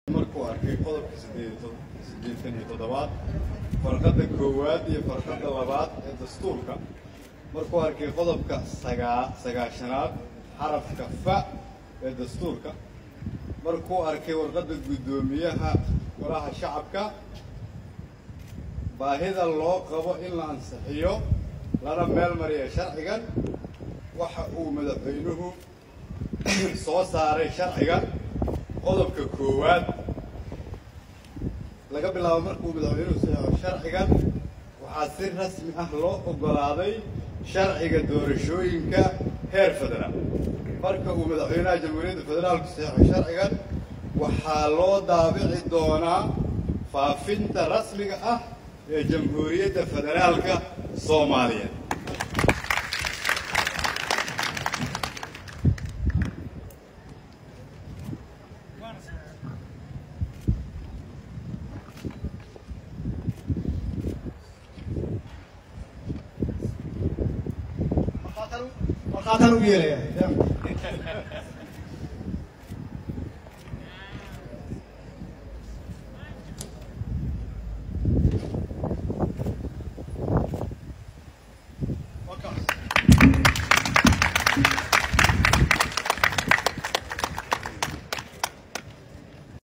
markuu arkay qodobka sideetan iyo toddobaad farqadda koowaad iyo farqadda labaad ee dastuurka markuu arkay qodobka sagaa sagaashanaad xarafka fa ee dastuurka markuu arkay warqadda guddoomiyaha golaha shacabka baahida loo qabo in la ansixiyo lana meel mariya sharcigan waxa uu madaxweynuhu soo saaray sharcigan qodobka koowaad laga bilaabo markuu madaxweynuhu saxeixo sharcigan waxaa si rasmi ah loo oggolaaday sharciga doorashooyinka heer federaal marka uu madaxweynaha jamhuuriyadda federaalku saxeixo sharcigan waxaa loo daabici doonaa faafinta rasmiga ah ee jamhuuriyadda federaalka soomaaliya markhaataan ugu yeelaya